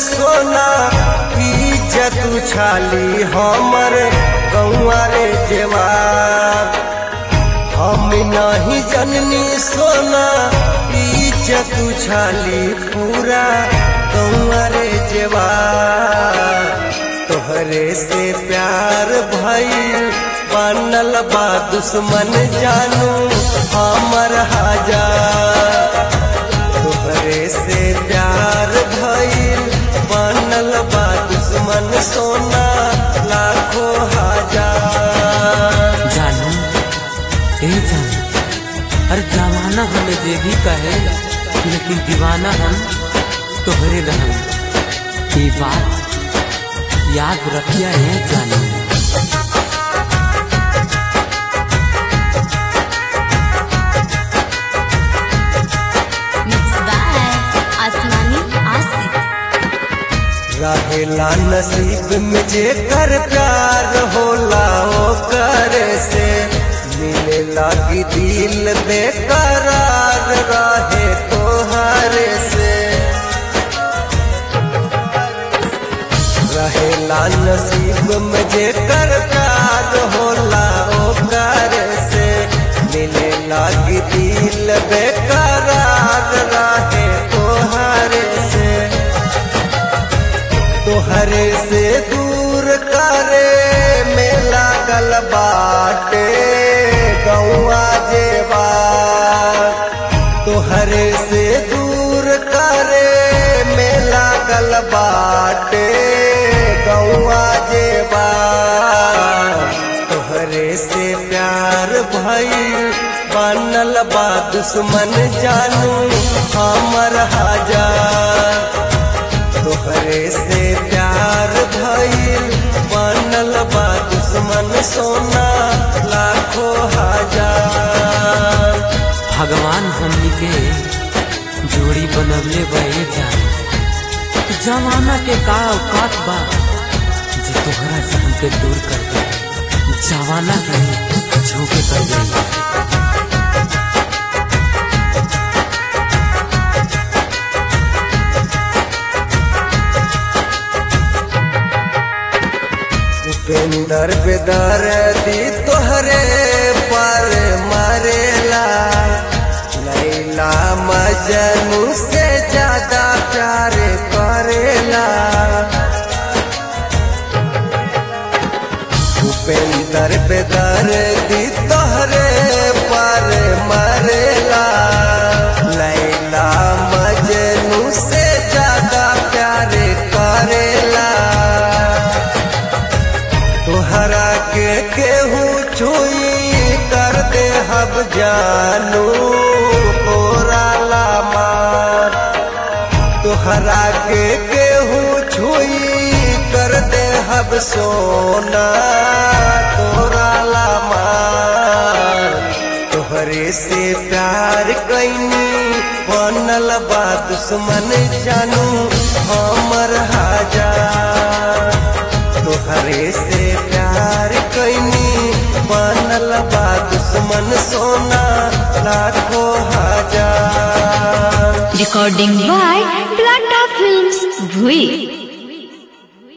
सोना इज्जत उछाली हमर गौआ रे जेवार हम नहीं जननी सोना इज्जत उछाली पूरा गौआ रे जेवार तोहरे से प्यार भई बनल बा दुश्मन जानू हमर हजार तोहरे से प्यार भइल बनल बा दुश्मन सोना लाखों हजार जानू ए जानू अरे जमाना हमें जे भी कहे लेकिन दीवाना हम तोहरे रहम ये बात याद रखिया है जानू Mixed by Asmani Asif. रहेला नसीब में जे कर प्यार होला ओ करे से मिले लागी दिल बेकरार रहे तोहरे से रहेला नसीब में जे कर प्यार होला ओ करे से मिले लागी दिल बेकरार रहे तोहरे से तोहरे से दूर करे मेला गल बाटे गौआ जेबा तोहरे से दूर करे मेला गल बाटे गौआ जेबा तोहरे से प्यार भई बनल बा दुश्मन जानू हमर हजार तोहरे से प्यार भइल बनल बा दुश्मन सोना लाखों हजार भगवान हमनी के जोड़ी बनवले बे जान जमाना के का औकात बा जो तोहरा से हमके दूर कर दे जवाना के झोंके कर दे उपेंद्र बेदर दी तोहरे पर मरेला लैला मजनू से ज्यादा प्यार करेला उपेंद्र बेदर दी तोहरे पर मरेला लैला मजनू से ज्यादा प्यार करेला तोहरा के केहू छुई कर दे हब जानू तोरा ला मार तोहरा के केहू छुई कर दे हब सोना तोरा ला मार तोहरे से प्यार कैनी बनल बा दुश्मन जानू हमर हजार तोहरे से प्यार कैनी बनल बा दुश्मन सोना लाखों हजार Recording by Plata Films, Bhui.